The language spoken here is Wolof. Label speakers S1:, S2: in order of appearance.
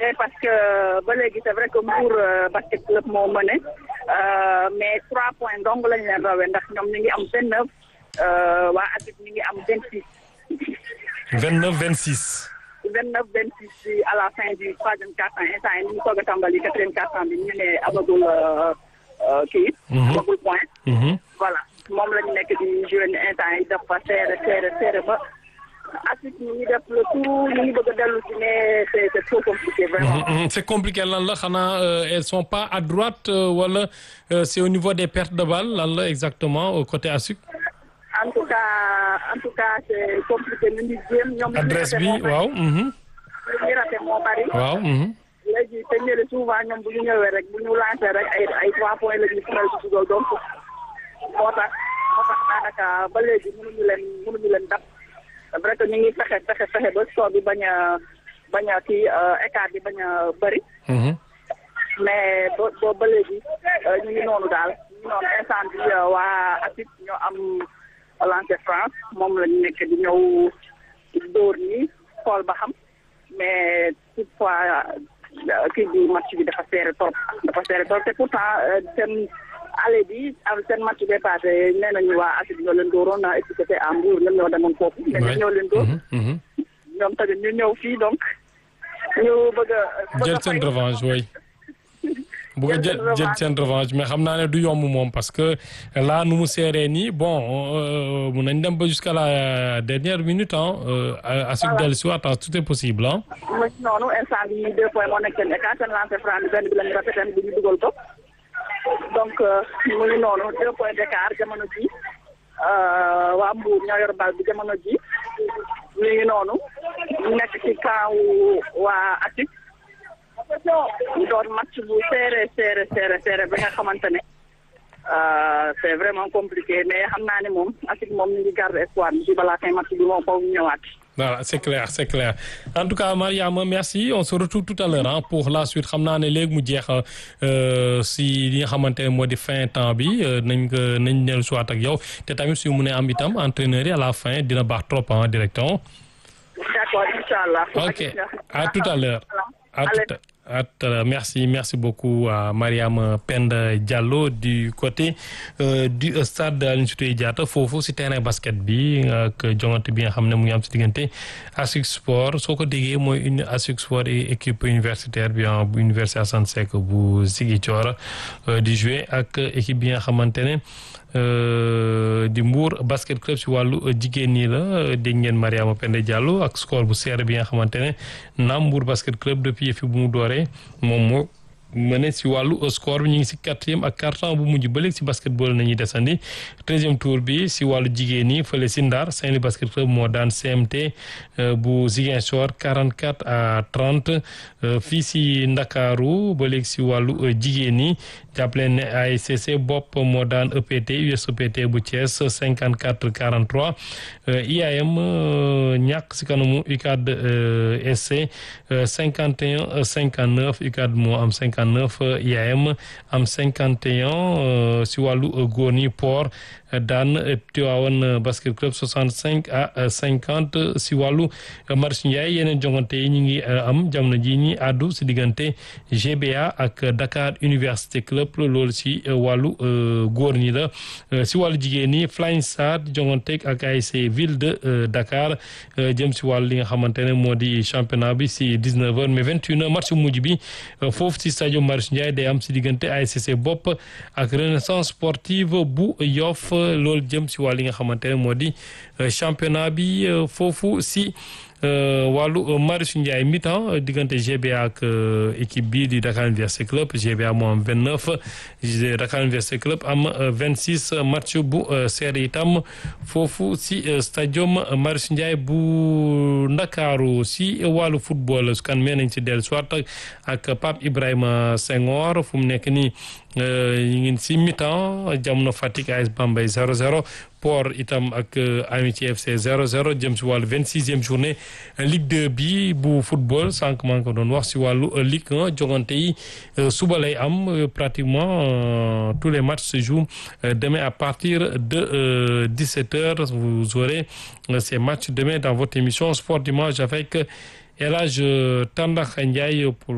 S1: parce que ba léegi c'est vrai que Mbour basket club moo mëne mais trois points dong lañ leen rawee ndax ñoom ñu ngi am vingt neuf waa ASIC ñu ngi am vingt six.
S2: vingt neuf vingt six.
S1: vingt neuf vingt six à la fin du troisième quart-temps instant yi ñu ngi soog a tàmbali quatrième quart-temps bi ñu ne amagul kii. amagul point. voilà moom lañu nekk di joué ni instant yi dafa serré serré serré ba. ASIC ñu ngi def le tout ñu ngi bëgg a dellu si mais c'est c'est trop compliqué vraiment.
S2: c'est compliqué lan la xanaa elles sont pas à droite wala c'est au niveau des pertes de balles lan la exactement au côté ASIC.
S1: en tout cas en tout cas c'est compliqué ñu ngi jéem ñoom.
S2: adresse bi waaw.
S1: lu ñuy raté moo bari.
S2: waaw.
S1: léegi te ñële souvent ñoom bu ñu ñëwee rek bu ñu lancé rek ay ay trois points la ñuy faral di dugal donc moo tax moo tax daanaka ba léegi mënuñu leen mënuñu leen dab. c'est vrai que ñu ngi fexe fexe fexe ba score bi bañ a bañ a kii écart bi bañ a bëri. mais ba ba ba léegi ñu ngi noonu daal ñu ngi noonu instant bi waa ASIC ñoo am lancé France moom lañu nekk di ñëw dóor nii xool ba xam mais toutefois kii bi match bi dafa serré trop dafa serré trop te pourtant seen allé bi am seen match bi passé nee nañu waa ASIC ñoo leen dóoroon na étiqueté à Mbour ñoom ñoo demoon foofu mais ñoom ñoo leen dóor ñoom tamit ñu ñëw fii donc ñu bëgg a
S2: jël seen revanche oui bëgg a jël jël seen revanche mais xam naa ne du yomb moom parce que là nu mu seeree nii bon mun nañ dem ba jusqu'à la dernière minute ah ASIC dellu si waat tout est possible ah
S1: noonu instant bi deux points moo nekk seen écart seen lancé franc bi benn bi lañu rafet bi ñu dugal ko donc mu ngi noonu deux points d'écart jamono ji waa Mbour ñoo yor bal bi jamono ji ñu ngi noonu ñu nekk ci camp waa ASIC ñu doon match bu serré serré serré serré ba nga xamante ne c'est vraiment compliqué mais xam naa ne moom ASIC moom ñu ngi garder espoir bi ci balaa fin match bi moom foofu ñëwaat.
S2: voilà c'est clair c'est clair en tout cas Mariama merci on se retrouve tout à l'heure hein, pour la suite xam naa ne léegi mu jeex si li nga xamante ne moo di fin temps bi nañ ko nañ dellu soit ak yow te tamit su mu ne am itam entraîneur yi à la fin dina baax trop en directeur.
S1: d'accord inchallah.
S2: ok à tout à l'heure à tout à À tout à l'heure. Merci, merci beaucoup à Mariam Penda Diallo du côté euh, du stade Aline Sitoé Diatta foofu si terrain basket bi ak jongante bi nga xam ne mu ngi am si diggante ASIC Sport soo ko déggee mooy une ASIC Sport et équipe universitaire bi bu université Assane Seck bu Ziguinchor di jouer ak équipe bi nga xamante ne di Mbour basket club si wàllu jigéen ñi la dégg ngeen Mariama Penda Diallo ak score bu serré bi nga xamante ne naam Mbour basket club depuis fi bu mu dooree moom moo mëne si wàllu score bi ñu ngi si quatrième ak quart-temps bu mujj ba léegi si basketball nañuy desandi treizième tour bi si wàllu jigéen ñi fële si Ndar Saint-Louis basket club moo daan CMT bu Ziguinchor 44 à 30 fii si Ndakaaru ba léegi si wàllu jigéen ñi jàppale ne ASCC bopp moo daan EPT USEPT bu Thiès 54 43 IAM ñàkk si kanamu UCAD SC 51 59 UCAD moo am 59 IAM am 51 si wàllu góor ñi port daan Tivaouane basket club 65 à 50 si wàllu Marius Ndiaye yeneen jongante yi ñu ngi am jamono ji ñi àddu si diggante GBA ak Dakar Université Club loolu si wàllu góor ñi la si wàllu jigéen ñi Flying Stars jongante ak ASC Ville de Dakar jëm si wàllu li nga xamante ne moo di championnat bi si 19 heures mais 21 heures match mujj bi foofu si stade Marius Ndiaye day am si diggante ASC bopp ak Renaissance sportive bu Yoff loolu jëm si wàll yi nga xamante ne moo di championnat bi foofu si wàllu Marius Ndiaye mi-temps diggante GBA ak équipe bi di Dakar Université Club GBA moo am 29 Dakar Université Club am 26 match bu seere itam foofu si stadium Marius Ndiaye bu Ndakaaru si wàllu football su kan mee nañ si dellu soit ak Pape Ibrahima Senghor fu mu nekk nii ñu ngi si mi-temps jamono Fatick AS Bambey 0-0 Port itam ak Amitié FC 0-0 jëm si wàllu 26e journée Ligue 2 bi bu football sànq maa ngi ko doon wax si wàllu Ligue 1 jogante yi suba lay am pratiquement tous les matchs se jouent demain à partir de 17h vous aurez ces matchs demain dans votre émission Sport Dimanche avec El Hadj Tandakha Ndiaye pour